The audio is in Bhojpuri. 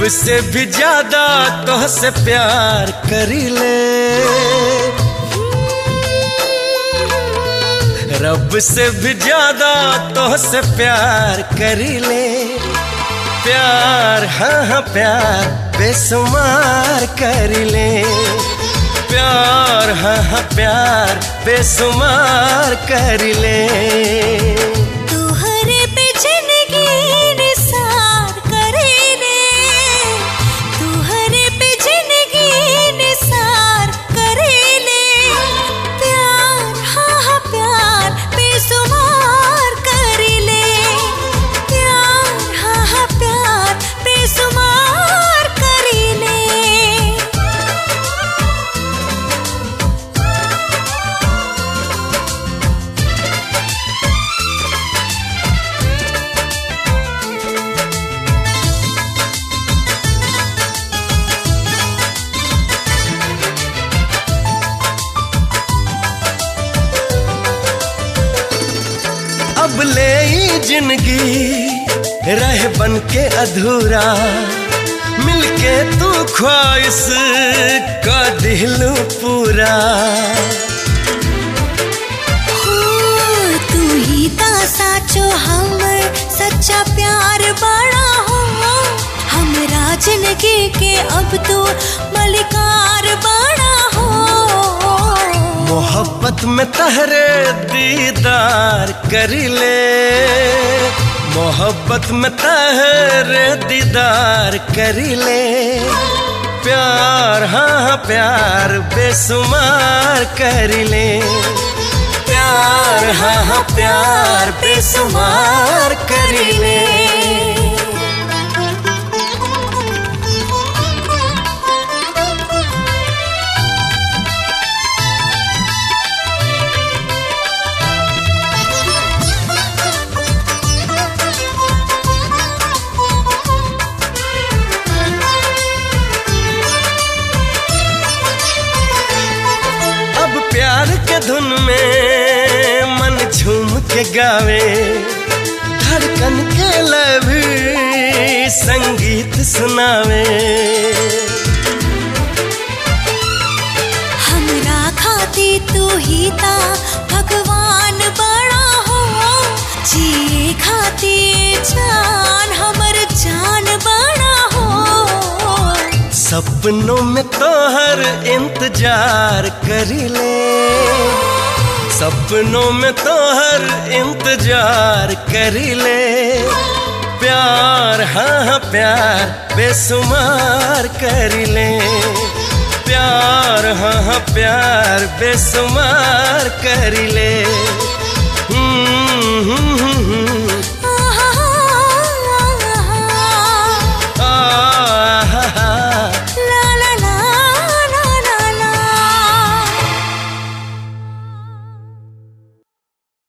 से भी ज्यादा तो से प्यार करी ले रब से भी ज्यादा तो से प्यार करी ले प्यार हाँ हाँ प्यार बेसुमार करी ले प्यार हाँ हाँ प्यार बेसुमार करी ले तुहरे पे जिंदगी निसार करेले तुहरे पे जिंदगी निसार करेले प्यार हाँ हाँ प्यार बेसुमार करेले प्यार हाँ हाँ प्यार बेसुमार करेले अब ले ई जिंदगी रह बन के अधूरा मिलके तू ख्वाहिश का दिलू पूरा हो, तू ही ता साचो हमर सच्चा प्यार बड़ा हो हमरा जिंदगी के अब तो मलिकार बड़ा हो मोहब्बत में तहरे दीदार करी ले मोहब्बत में तहरे दीदार करी ले प्यार हाँ हाँ प्यार बेसुमार करी ले प्यार हाँ हाँ प्यार बेसुमार करी ले अब प्यार के धुन में मन झूम के गावे धड़कन के लभी संगीत सुनावे हमरा खाती तू ही ता भगवान बड़ा हो जिए खाती जान हमर जान बड़ा हो सपनों में तो हर इंतजार करी ले सपनों में तो हर इंतजार करी ले प्यार हाँ हाँ प्यार बेसुमार करी ले प्यार हाँ हाँ प्यार बेसुमार करी ले हम्म, हम्म,